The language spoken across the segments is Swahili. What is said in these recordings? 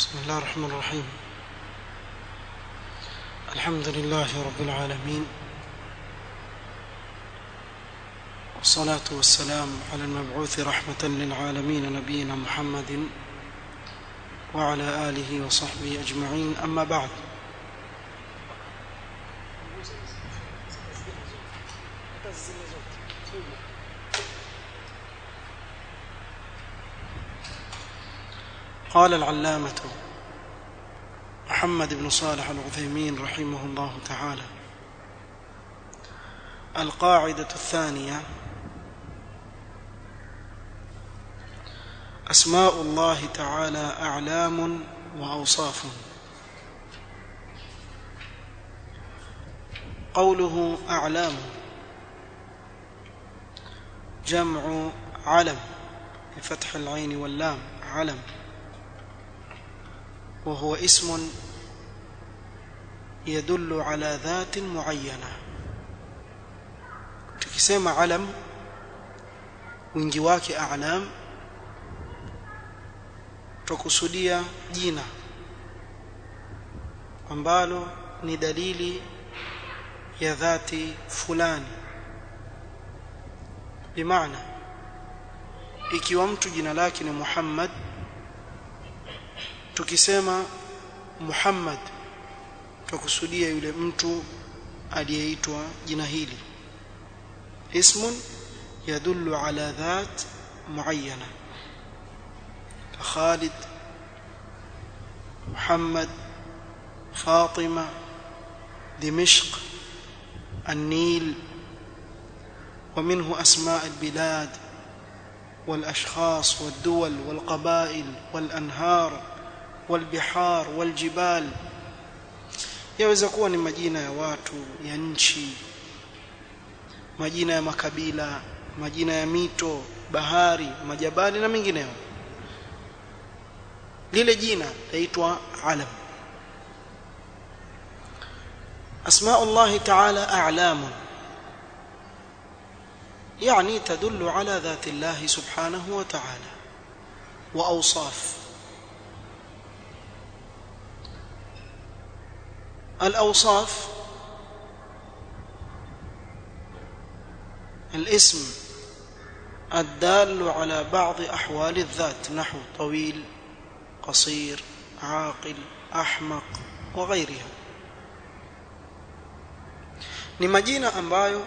بسم الله الرحمن الرحيم الحمد لله رب العالمين والصلاة والسلام على المبعوث رحمة للعالمين نبينا محمد وعلى آله وصحبه أجمعين أما بعد قال العلامة محمد بن صالح العثيمين رحمه الله تعالى القاعدة الثانية أسماء الله تعالى أعلام وأوصاف قوله أعلام جمع علم بفتح العين واللام علم وهو اسم يدل على ذات معينة tukisema alam wingi wake a'lam tukusudia jina ambalo ni dalili ya dhati fulani bimaana ikiwa mtu jina lake ni Muhammad tukisema Muhammad tukusudia yule mtu aliyeitwa jina hili ismun yadullu ala dhat muayyana Khalid Muhammad Fatima دمشق النيل ومنه أسماء البلاد والأشخاص والدول والقبائل والأنهار والبحار والجبال yaweza kuwa ni majina ya watu ya nchi majina ya makabila majina ya mito bahari majabali na mengineyo lile jina laitwa alam asmاء الله تعالى اعلام يعني تدل على ذات الله سبحانه وتعالى واوصاف الأوصاف الاسم الدال على بعض أحوال الذات نحو طويل قصير عاقل أحمق وغيرها ni majina ambayo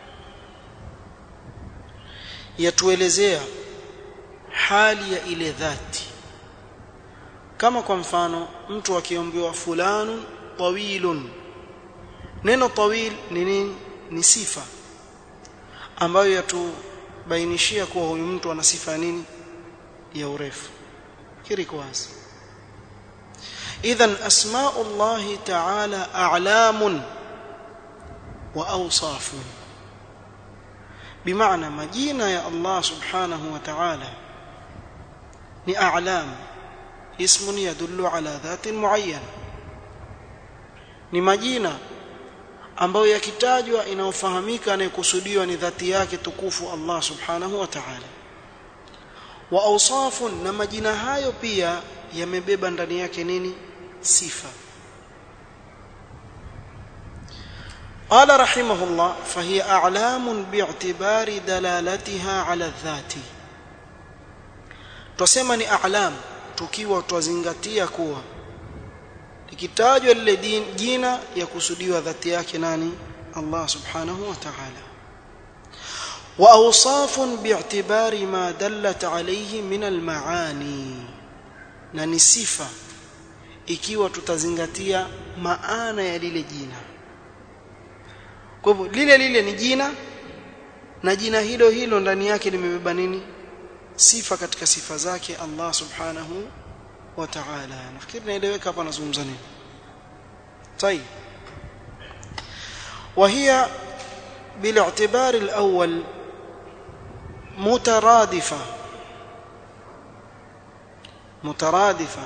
yatuelezea hali ya ile dhati kama kwa mfano mtu akiambiwa fulanun tawilun neno tawil ni nini ni sifa ambayo yatubainishia kuwa huyu mtu ana sifa nini ya urefu kiri kwanza idhan asma'u Allah ta'ala a'lamun wa awsafun bimaana majina ya Allah subhanahu wa ta'ala ni a'lam ismun yadullu ala dhatin muayyana ni majina ambayo yakitajwa inaofahamika anayekusudiwa ni dhati yake tukufu Allah subhanahu wa ta'ala wa awsafun na majina hayo pia yamebeba ndani yake nini sifa قال رحمه الله فهي أعلام باعتبار دلالتها على الذات tusema ni a'lam tukiwa twazingatia kuwa ikitajwa lile jina ya kusudiwa dhati yake nani Allah subhanahu wa ta'ala wa awsafun bi'tibari ma dallat alayhi min al-maani na ni sifa ikiwa tutazingatia maana ya lile jina kwa hivyo lile lile ni jina na jina hilo hilo ndani yake limebeba nini sifa katika sifa zake Allah subhanahu wa ta'ala nafikiri naeleweka hapa nazungumza nini طيب وهي بالاعتبار الأول مترادفة مترادفة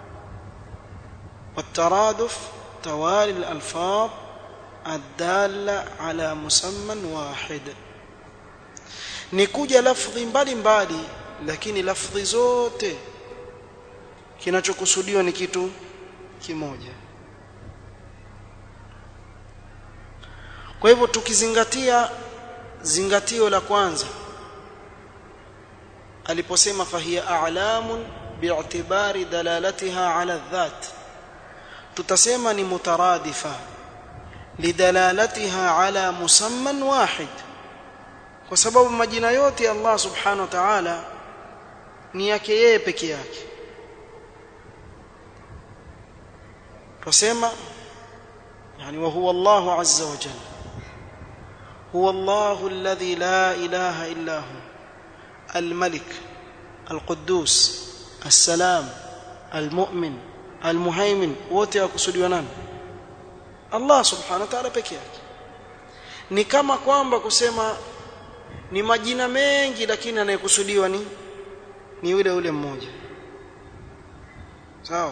والترادف توالي الألفاظ الدالة على مسمى واحد نكوجا لفظ mbali mbali lakini lafdhi zote kinachokusudiwa ni kitu kimoja kwa hivyo tukizingatia zingatio la kwanza aliposema fahiya a'lamun bi'tibari dalalatiha 'ala dhat tutasema ni mutaradifa lidalalatiha 'ala musamman wahid kwa sababu majina yote ya Allah subhanahu wa ta'ala ni yake yeye peke yake tusema yani wa huwa Allah azza wa jalla هو الله الذي لا إله إلا هو الملك القدوس السلام المؤمن المهيمن wote wakusudiwa nani Allah subhanahu wa ta'ala peke yake ni kama kwamba kusema ni majina mengi lakini anayekusudiwa ni ni yule yule mmoja sawa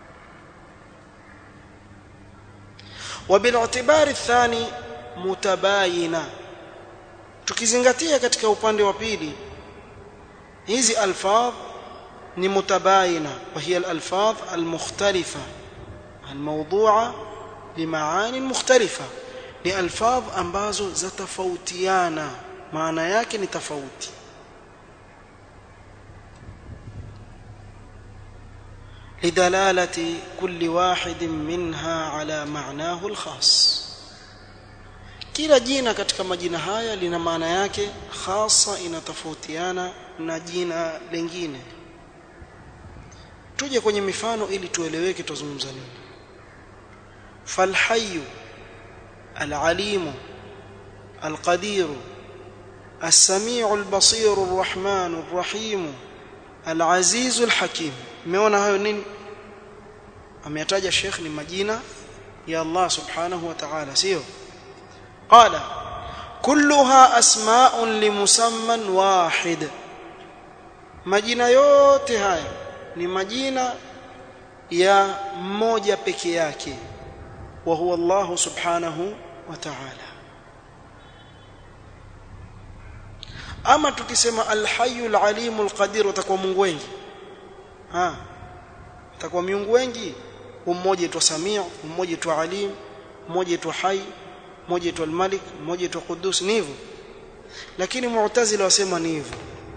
وبالاعتبار الثاني mutabayina tukizingatia katika upande wa pili hizi alfadh ni mutabayina wa hiya alfadh almukhtalifa almawdu'a bimaani mukhtalifa ni alfadh ambazo zatofautiana maana yake ni tofauti لدلاله كل واحد منها على معناه الخاص kila jina katika majina haya lina maana yake hasa inatofautiana na jina lingine tuje kwenye mifano ili tueleweke tuzungumza nini falhayyu العليم القدير السميع البصير الرحمن الرحيم العزيز الحكيم umeona hayo nini ameyataja Sheikh ni majina ya Allah subhanahu wa ta'ala sio قال كلها اسماء لمسمى واحد majina yote haya ni majina ya mmoja peke yake wa huwa Allah subhanahu wa ta'ala ama tukisema al-hayy al-alim al-qadir utakuwa Mungu wengi ha utakuwa miungu wengi mmoja tu Samia mmoja tu Alim mmoja tu Hayy mmoja tu al-Malik mmoja tu Qudus ni hivyo lakini Mu'tazila wasema ni hivyo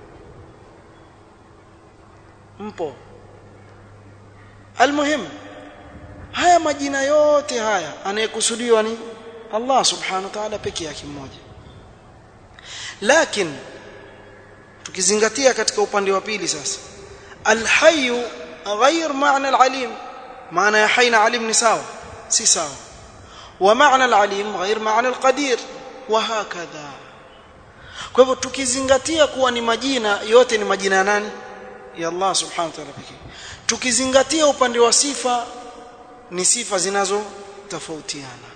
mpo almuhim haya majina yote haya anayekusudiwa ni Allah subhanahu wa ta'ala peke yake mmoja lakini tukizingatia katika upande wa pili sasa alhayy غير معنى العليم معنى يا حي عليم ni sawa si sawa ومعنى العليم غير معنى القدير وهكذا kwa hivyo tukizingatia kuwa ni majina yote ni majina ya nani ya Allah subhanahu wa ta'ala pekee tukizingatia upande wa sifa ni sifa zinazo tofautiana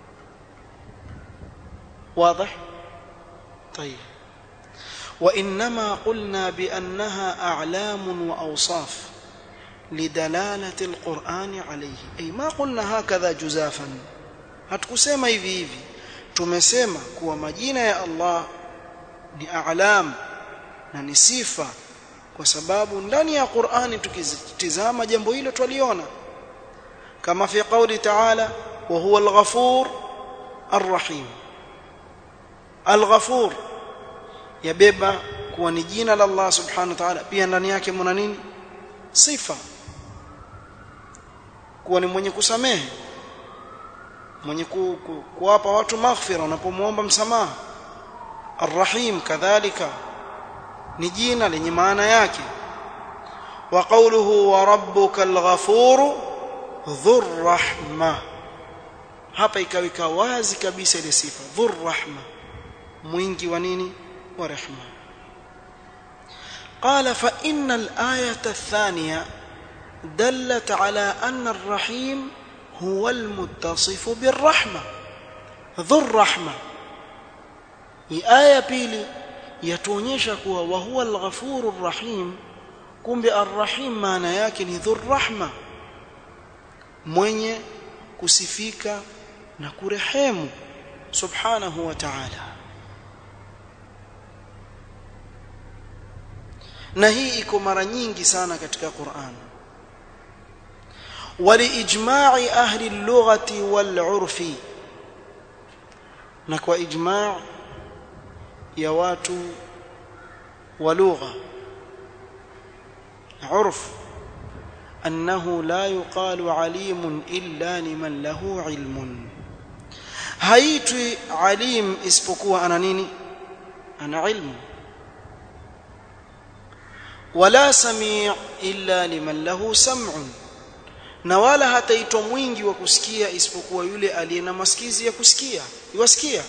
واضح طيب وانما قلنا بانها اعلام واوصاف لدلاله القران عليه اي ما قلنا هكذا جزافا hatukusema hivi hivi tumesema kuwa majina ya Allah ni a'lam na ni sifa kwa sababu ndani ya Qur'ani tukitizama jambo hilo twaliona kama fi qawli ta'ala wa huwa al-ghafur ar-rahim al-ghafur yabeba kuwa ni jina la Allah subhanahu wa ta'ala pia ndani yake mna nini sifa kuwa ni mwenye kusamehe mwenye ku, ku, kuwapa watu maghfira unapomwomba msamaha arrahim kadhalika ni jina lenye maana yake wa qawluhu wa rabbuka alghafuru dhur rahma hapa ikaweka wazi kabisa ile sifa dhur rahma mwingi wa nini wa rehma قال فإن الآية الثانية دلت على أن الرحيم هو المتصف بالرحمة ذو الرحمة hii aya pili yatuonyesha kuwa wa huwa al-ghafurur rahim kumbe ar-rahim maana yake ni dhur rahma mwenye kusifika na kurehemu subhanahu wa ta'ala na hii iko mara nyingi sana katika Qur'an ولإجماع أهل اللغة والعرف نكوى إجماع يوات ولغة عرف أنه لا يقال عليم إلا لمن له علم haitwi alim isipokuwa ana nini ana ilmu wala sami' illa liman lahu sam'un na wala hataitwa mwingi wa kusikia isipokuwa yule aliye na masikizi ya kusikia iwasikia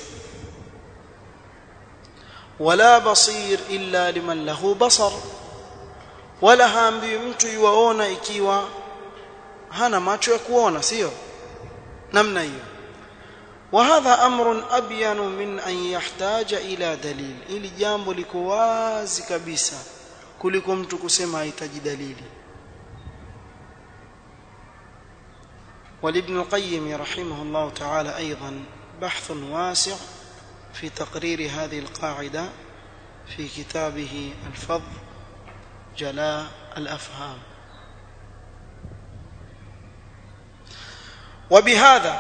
wala basir illa liman lahu basar wala haambiwi mtu yuwaona ikiwa hana macho ya kuona sio namna hiyo وهذا امر ابين من ان يحتاج الى دليل ili jambo liko wazi kabisa kuliko mtu kusema hahitaji dalili ولابن القيم رحمه الله تعالى ايضا بحث واسع في تقرير هذه القاعده في كتابه الفض جلاء الافهام وبهذا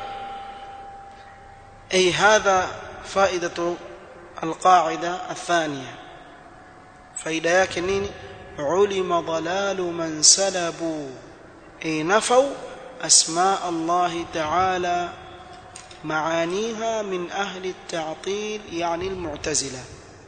أي هذا فائدة القاعدة الثانية فائدة yake nini علم ضلال من سلبوا أي نفوا أسماء الله تعالى معانيها من أهل التعطيل يعني المعتزلة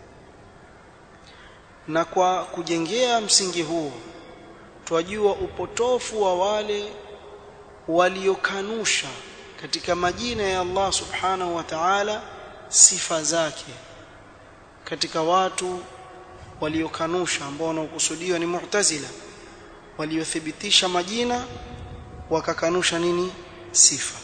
na kwa kujengea msingi huo twajua upotofu wa wale waliokanusha katika majina ya Allah subhanahu wa ta'ala sifa zake katika watu waliokanusha ambao wanaokusudiwa ni mu'tazila waliothibitisha majina wakakanusha nini sifa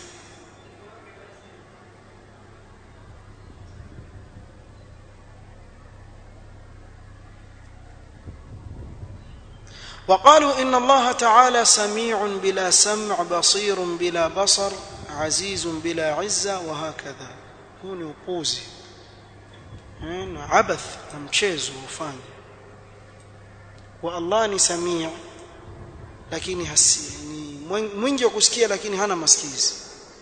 وقالوا إن الله تعالى سميع بلا سمع بصير بلا بصر عزيز بلا عزة وهكذا هو ni upuzi na abath na mchezo ufanye wa Allah ni samia lakini hasi ni mwingi wa kusikia lakini hana masikizi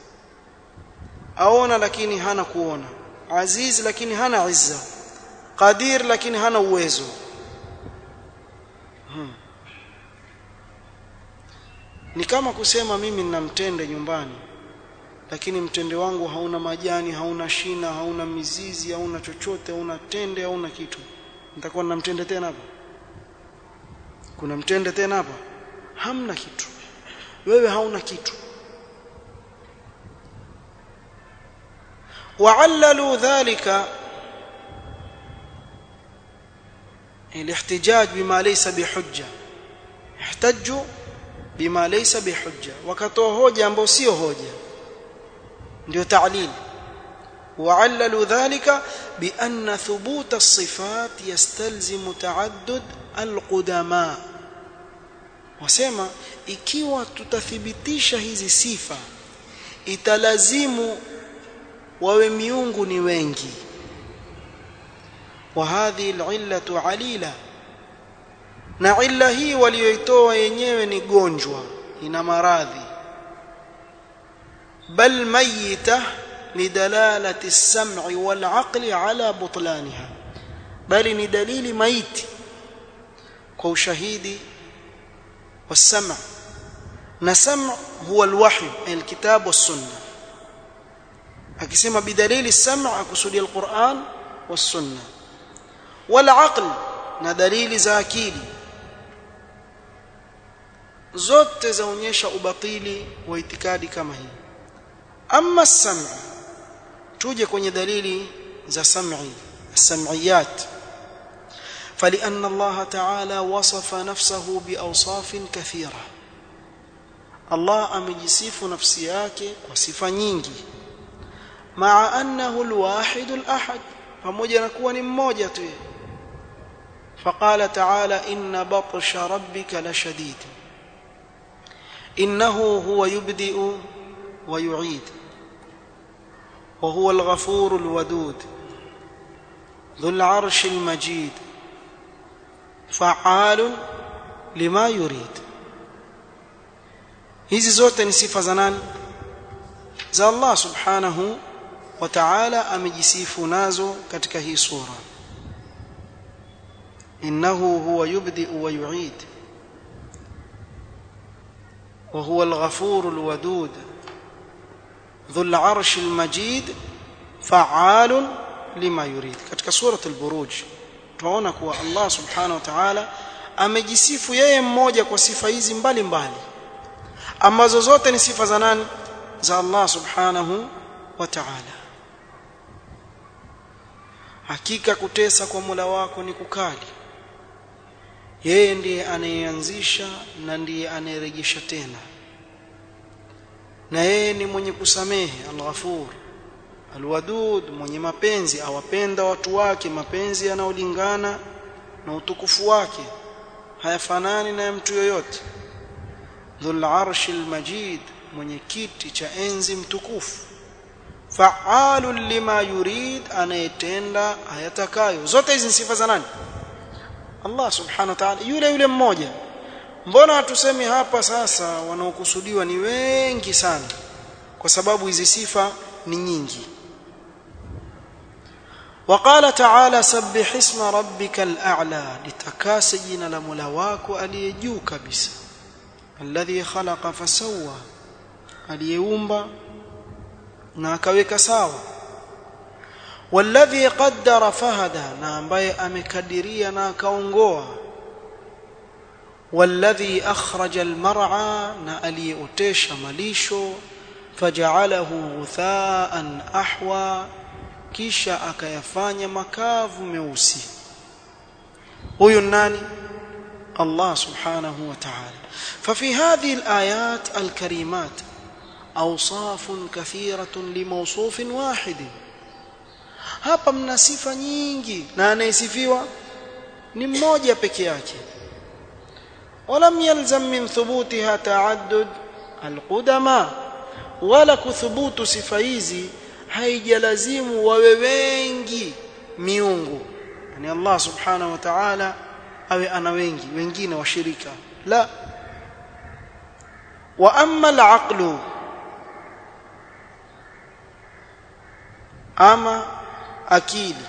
aona lakini hana kuona aziz lakini hana izza qadir lakini hana uwezo hmm. ni kama kusema mimi nina mtende nyumbani lakini mtende wangu hauna majani hauna shina hauna mizizi hauna chochote hauna tende hauna kitu nitakuwa na mtende tena hapa kuna mtende tena hapa hamna kitu wewe hauna kitu وعللوا ذلك الاحتجاج بما ليس بحجه احتجوا بما ليس بحجه wakatoa hoja ambayo sio hoja ndio ta'lil وعللوا ذلك بأن ثبوت الصفات يستلزم تعدد القدماء wasema ikiwa tutathibitisha hizi sifa italazimu wawe miungu ni wengi wa hadhihi al'illatu alila na illa hii walioitoa yenyewe ni gonjwa ina maradhi bal mayita lidalalati as-sam'i wal 'aqli ala butlaniha bali ni dalili maiti kwa ushahidi والسمع na sam' huwa alwahy alkitab was-sunnah akisema bidalili sam' akusudia alquran was-sunnah wal aql na dalili za akili zote zaonyesha ubatili wa itikadi kama hii amma as-sam' tuje kwenye dalili za sam'i as-sam'iyat فلأن الله تعالى وصف نفسه بأوصاف كثيرة الله أمجسيف نفسياك وصفة nyingi مع أنه الواحد الأحد pamoja na kuwa ni mmoja tu فقال تعالى إن بطش ربك لشديد إنه هو يبدئ ويعيد وهو الغفور الودود ذو العرش المجيد فعال لما يريد hizi zote ni sifa za nani za Allah subhanahu wa ta'ala amejisifu nazo katika hii sura innahu huwa yubdi wa yu'id wa huwa al-ghafur al-wadud dhu al-arsh al-majid fa'al lima yurid katika sura al-buruj tunaona kuwa Allah subhanahu wa ta'ala amejisifu yeye mmoja kwa sifa hizi mbalimbali ambazo zote ni sifa za nani za Allah subhanahu wa ta'ala hakika kutesa kwa Mola wako ni kukali yeye ndiye anayeanzisha na ndiye anayerejesha tena na yeye ni mwenye kusamehe al-ghafur al-wadud mwenye mapenzi awapenda watu wake mapenzi yanayolingana na utukufu wake hayafanani na mtu yoyote dhul arshil majid mwenye kiti cha enzi mtukufu fa'alun lima yurid anayetenda ayatakayo zote hizi sifa za nani Allah subhanahu wa ta'ala yule yule mmoja mbona hatusemi hapa sasa wanaokusudiwa ni wengi sana kwa sababu hizi sifa ni nyingi وقال تعالى سبح اسم ربك الاعلى لتكاس جنا لمولا wako aliyejuu kabisa alladhi khalaqa fasawwa aliyeumba na akaweka sawa walladhi qaddara fahada na ambaye amekadiria na akaongoa walladhi akhraja almar'a na aliyeotesha malisho faja'alahu ghutha'an ahwa kisha akayafanya makavu meusi huyu nani Allah subhanahu wa ta'ala ففي هذه الآيات الكريمات أوصاف كثيرة لموصوف واحد hapa mna sifa nyingi na anayesifiwa ni mmoja peke yake ولم يلزم من ثبوتها تعدد القدماء ولا كثبوت sifa hizi haijalazimu wawe wengi miungu yani Allah subhanahu wa ta'ala awe ana wengi wengine washirika la wa amma al-aqlu ama akili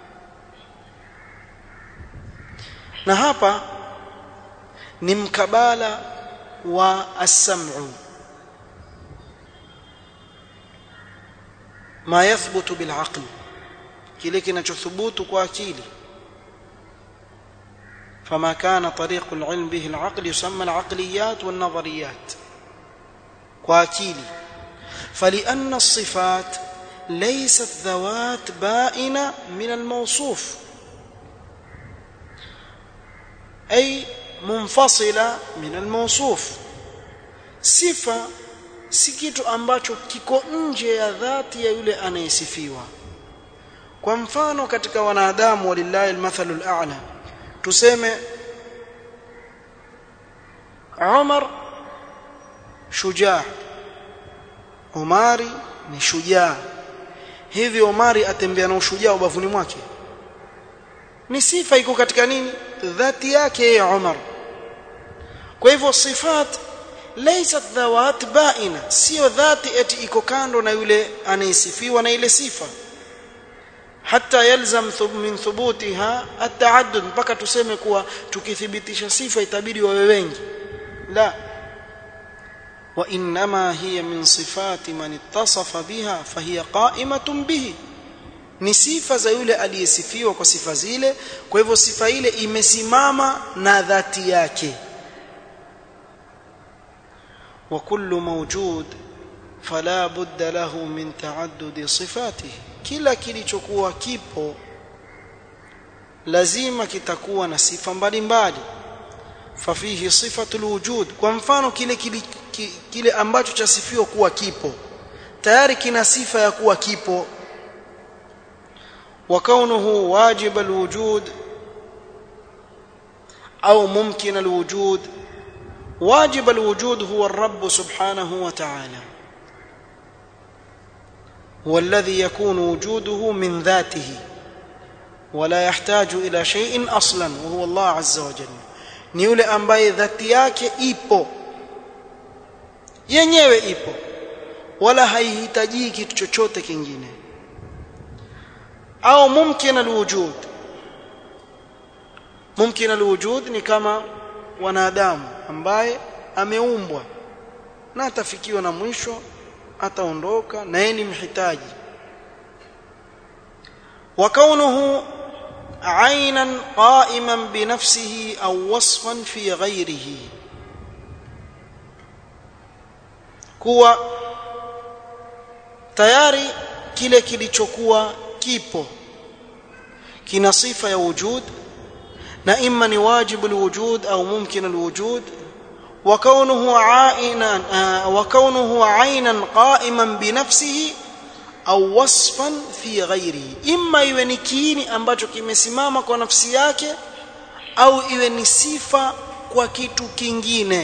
na hapa ni mkabala wa as-sam'u ma yathbutu bil aql kile kinachothubutu kwa akili فما كان طريق العلم به العقل يسمى العقليات والنظريات واكيلي فلان الصفات ليست ذوات بائنه من الموصوف اي منفصله من الموصوف صفه si kitu ambacho kiko nje ya dhati ya yule anayesifiwa kwa mfano katika wanadamu walillahi almathalul a'la tuseme Umar shujaa Umari ni shujaa hivi Umari atembea na ushujaa ubavuni mwake ni sifa iko katika nini dhati yake ya Umar kwa hivyo sifat laysat dhawat baina sio dhati eti iko kando na yule anayesifiwa na ile sifa hata yalzam min thubutiha ataaddud mpaka tuseme kuwa tukithibitisha sifa itabidi wawe wengi la wa inma hiya min sifati man ittasafa biha fahiya qa'imatun bihi ni sifa za yule aliyesifiwa kwa sifa zile kwa hivyo sifa ile imesimama na dhati yake wa kullu mawjud fala budda lahu min ta'addudi sifatihi kila kilichokuwa kipo lazima kitakuwa na sifa mbalimbali fafihi sifatul wujud kwa mfano kile kile, kile ambacho chasifiwa kuwa kipo tayari kina sifa ya kuwa kipo wa kaunuhu wajib alwujud au mumkin alwujud واجب الوجود هو الرب سبحانه وتعالى هو الذي يكون وجوده من ذاته ولا يحتاج الى شيء اصلا وهو الله عز وجل ni yule ambaye dhati yake ipo yenyewe ipo wala haihitaji kitu chochote kingine au mumkin alwujud mumkin alwujud ni kama wanadamu ambaye ameumbwa na atafikiwa na mwisho ataondoka na yeye ni mhitaji wa kaunuhu عينا قائما بنفسه او وصفا في غيره kuwa tayari kile kilichokuwa kipo kina sifa ya wujud na imma ni wajibu alwujud au mumkin alwujud wa kaunuhu ainan wa kaunuhu aynan qa'iman bi nafsihi au wasfan fi ghairihi imma iwe ni kiini ambacho kimesimama kwa nafsi yake au iwe ni sifa kwa kitu kingine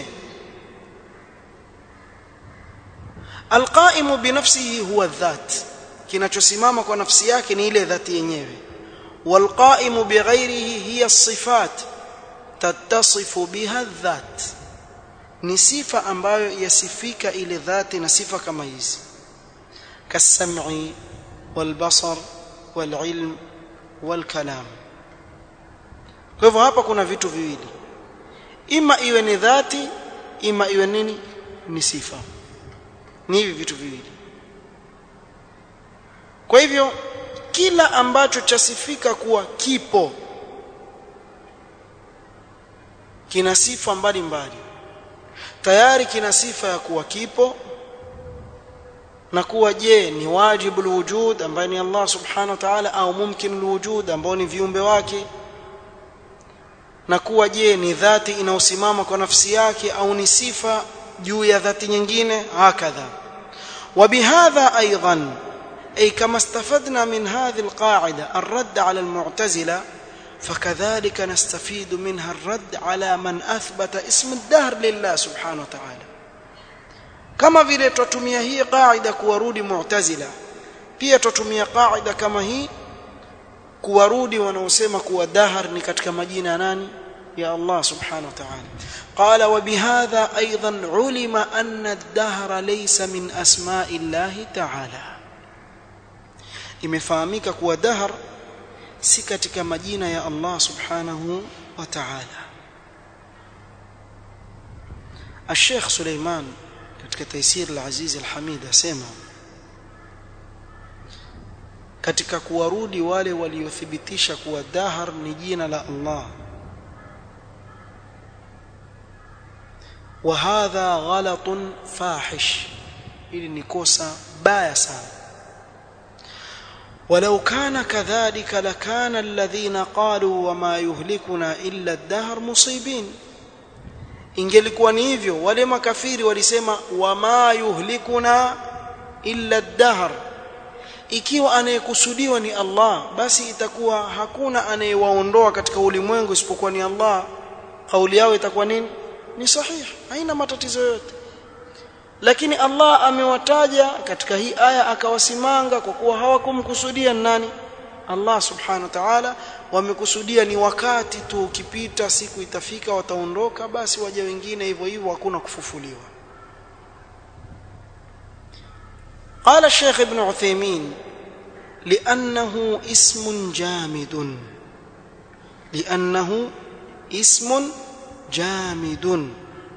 alqaimu binafsihi huwa dhat kinachosimama kwa nafsi yake ni ile dhati yenyewe walqaimu bighairihi hiya sifat tattasifu biha dhat ni sifa ambayo yasifika ile dhati na sifa kama hizi كالسمع والبصر والعلم والكلام kwa hivyo hapa kuna vitu viwili ima iwe ni dhati ima iwe nini ni sifa ni hivi vitu viwili kwa hivyo kila ambacho chasifika kuwa kipo kina sifa mbalimbali tayari kina sifa ya kuwa kipo na kuwa je ni wajibu alwujud ambaye ni Allah subhanahu wa ta'ala au mumkin alwujud ambao ni viumbe wake na kuwa je ni dhati inayosimama kwa nafsi yake au ni sifa juu ya dhati nyingine hakadha وبهذا ايضا اي كما استفدنا من هذه القاعده الرد على المعتزله فكذلك نستفيد منها الرد على من اثبت اسم الدهر لله سبحانه وتعالى kama vile tutatumia hii qaida kuwarudi mu'tazila pia tutatumia qaida kama hii kuwarudi wanaosema kuwa dahar ni katika majina ya nani ya Allah subhanahu wa ta'ala qala wa bihadha aidan ulima anna ad-dahra laysa min asma'i Allah ta'ala imefahamika kuwa dahar si katika majina ya Allah subhanahu wa ta'ala الشيخ سليمان katika Taisir al-Aziz al-Hamid asema katika kuwarudi wale waliothibitisha kuwa dahar ni jina la Allah wa hadha ghalatun fahish ili ni kosa baya sana ولو كان كذلك لكان الذين قالوا وما يهلكنا إلا الدهر مصيبين ingelikuwa ni hivyo wale makafiri walisema wama yuhlikuna illa ad-dahr ikiwa anayekusudiwa ni Allah basi itakuwa hakuna anayewaondoa katika ulimwengu isipokuwa ni Allah kauli yao itakuwa nini ni sahihi haina matatizo yote lakini Allah amewataja katika hii aya akawasimanga kwa kuwa hawakumkusudia nani Allah subhanahu wa ta'ala wamekusudia ni wakati tu ukipita siku itafika wataondoka basi waje wengine hivyo hivyo hakuna kufufuliwa قال الشيخ ابن عثيمين لأنه اسم جامد لأنه اسم جامد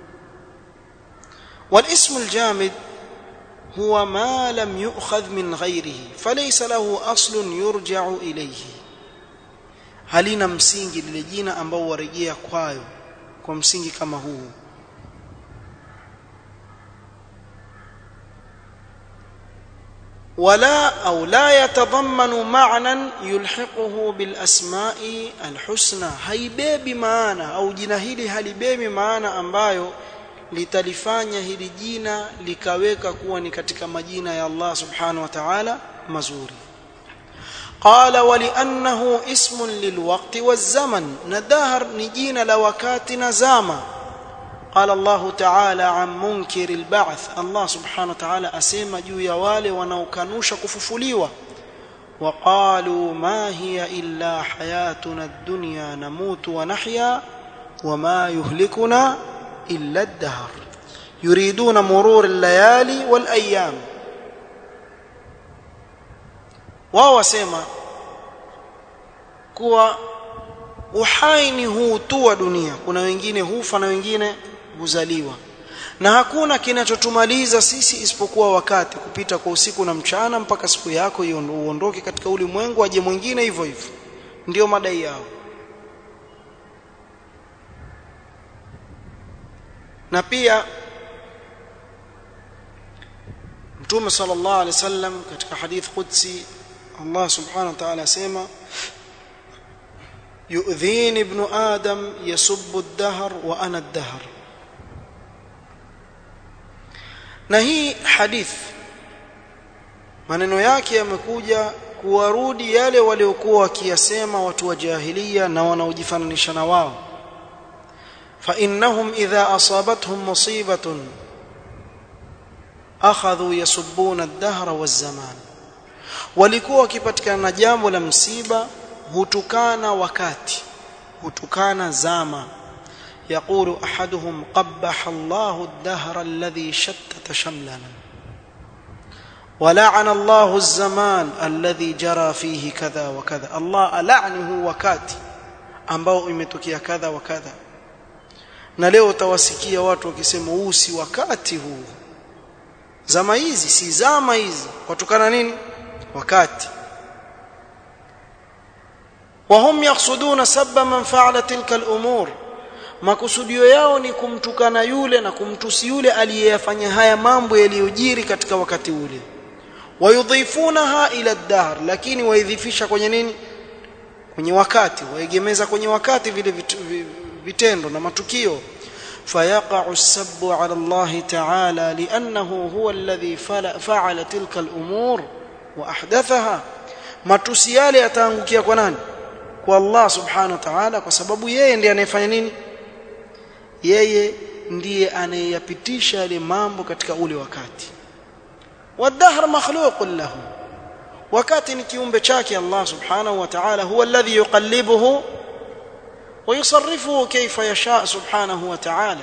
والاسم الجامد هو ما لم يؤخذ من غيره فليس له أصل يرجع إليه halina msingi lile jina ambao warejea kwayo kwa msingi kama huu ولا أو لا يتضمن معنى يلحقه بالأسماء الحسنى haibebi maana au jina hili halibebi maana ambayo litalifanya hili jina likaweka kuwa ni katika majina ya Allah subhanahu wa ta'ala mazuri قال ولانه اسم للوقت والزمن ندهر نجينا لوقات نزاما قال الله تعالى عن منكر البعث الله سبحانه وتعالى اسما juu ya wale wanaokanusha kufufuliwa وقالوا ما هي الا حياتنا الدنيا نموت ونحيا وما يهلكنا الا الدهر yuriduna murur al-layali wal ayyam wao wasema kuwa uhai ni huu tu wa dunia kuna wengine hufa na wengine huzaliwa na hakuna kinachotumaliza sisi isipokuwa wakati kupita kwa usiku na mchana mpaka siku yako uondoke katika ulimwengu aje mwingine hivyo hivyo ndio madai yao na pia Mtume sallallahu alaihi wasallam katika hadith qudsi Allah subhanahu wa ta'ala asema yu'dhini ibn adam yasubbu ad-dahr wa ana ad-dahr na hii hadith maneno yake yamekuja kuwarudi yale waliokuwa wakiyasema watu wa jahiliya na wanaojifananisha na wao fa innahum idha asabatuhum musibatun akhadhu yasubbuna ad-dahra waz-zaman walikuwa wakipatikana na jambo la msiba hutukana wakati hutukana zama يقول احدهم قبح الله الدهر الذي شتت شملنا ولعن الله الزمان الذي جرى فيه كذا وكذا الله لعنه wakati ambao imetokea kadha wa kadha na leo utawasikia watu wakisema huu si wakati huu zama hizi si zama hizi watokana nini wakati وهم يقصدون سب من فعل تلك الامور makusudio yao ni kumtukana yule na kumtusi yule aliyeyafanya haya mambo yaliyojiri katika wakati ule wayudhifunaha ila ad-dahr lakini waidhifisha kwenye nini kwenye wakati waegemeza kwenye wakati vile vitendo na matukio فيقع السب على الله تعالى لأنه هو الذي فعل تلك الأمور وأحدثها matusi yale yataangukia kwa nani kwa Allah subhanahu wa ta'ala kwa sababu yeye ndiye anayefanya nini yeye ndiye anayeyapitisha yale mambo katika ule wakati wadhahr makhluqun lahu wakati ni kiumbe chake Allah subhanahu wa ta'ala huwa alladhi yuqallibuhu ويصرفه كيف يشاء سبحانه وتعالى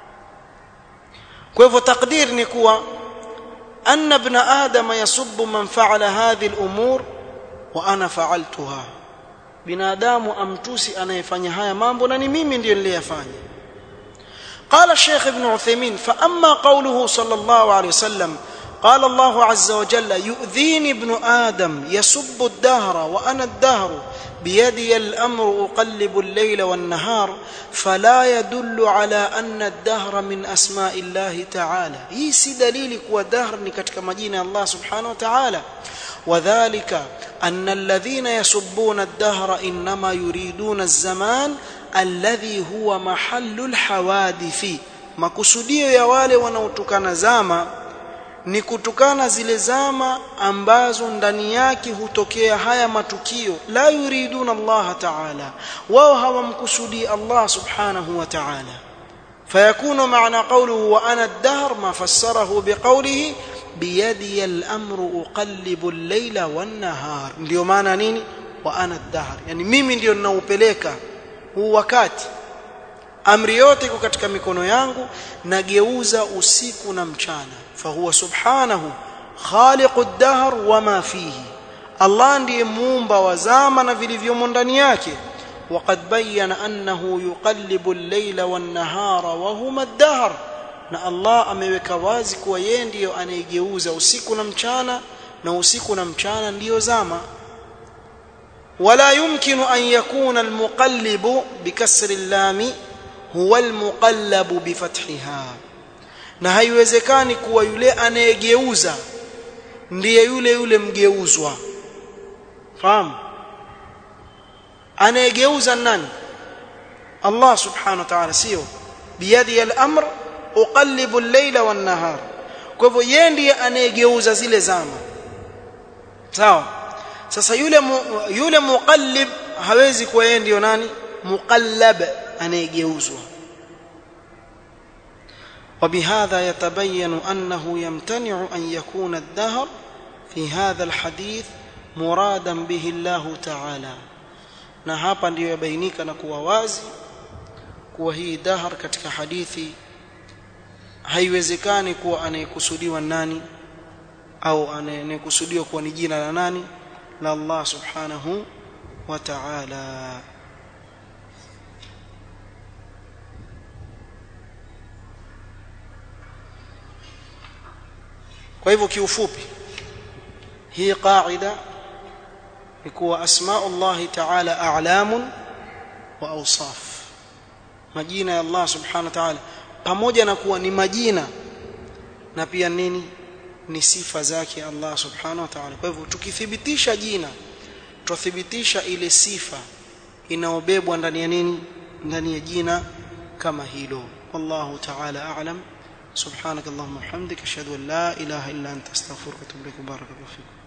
كيف تقدير نكوا أن ابن آدم يسب من فعل هذه الأمور وأنا فعلتها binadamu amtusi anayefanya haya mambo na ni mimi ndiyo niliyafanya قال الشيخ ابن عثيمين فأما قوله صلى الله عليه وسلم قال الله عز وجل يؤذيني ابن آدم يسب الدهر وأنا الدهر بيدي الأمر أقلب الليل والنهار فلا يدل على أن الدهر من أسماء الله تعالى هي سي دليل كوا دهر نكتك مجينة الله سبحانه وتعالى وذلك أن الذين يسبون الدهر إنما يريدون الزمان الذي هو محل الحوادث makusudio ya wale wanaotukana zama ni kutukana zile zama ambazo ndani yake hutokea haya matukio la yuriduna Allah ta'ala wao hawamkusudi Allah subhanahu wa ta'ala fayakunu maana qawluhu wa ana ad-dahr ma fassarahu biqawlihi biyadi al-amru uqallibu al-layla wan-nahar ndio maana nini wa ana ad-dahr yani mimi ndio ninaupeleka huu wakati amri yote iko katika mikono yangu nageuza usiku na mchana fahuwa subhanahu khaliqu ad-dahr wama fihi Allah ndiye muumba wa zama na vilivyomo ndani yake وقد بين أنه يقلب الليل والنهار وهما الدهر na Allah ameweka wazi kuwa yeye ndiyo anayegeuza usiku na mchana na usiku na mchana ndiyo zama ولا يمكن أن يكون المقلب بكسر اللام هو المقلب بفتحها na haiwezekani kuwa yule anayegeuza ndiye yule yule mgeuzwa fahamu anayegeuza nani Allah subhanahu wa ta'ala sio biyadi al-amr uqallibu al-layla wan-nahar kwa hivyo yeye ndiye anayegeuza zile zama sawa sasa yule mu, yule muqallib hawezi kuwa yeye ndio nani muqallab anayegeuzwa وبهذا يتبين أنه يمتنع أن يكون الدهر في هذا الحديث مرادا به الله تعالى na hapa ndiyo yabainika na kuwa wazi kuwa hii dahar katika hadithi haiwezekani kuwa anayekusudiwa nani au anayekusudiwa kuwa ni jina la nani la Allah subhanahu wa ta'ala kwa hivyo kiufupi hii qaida ni kuwa asma'u Allah ta'ala a'lamun wa awsaf majina ya Allah subhanahu wa ta'ala pamoja na kuwa ni majina na pia nini ni sifa zake Allah subhanahu wa ta'ala kwa hivyo tukithibitisha jina tuthibitisha ile sifa inaobebwa ndani ya nini ndani ya jina kama hilo wallahu ta'ala a'lam سبحانك اللهم وبحمدك اشهد ان لا اله الا انت استغفرك واتوب اليك بارك الله فيكم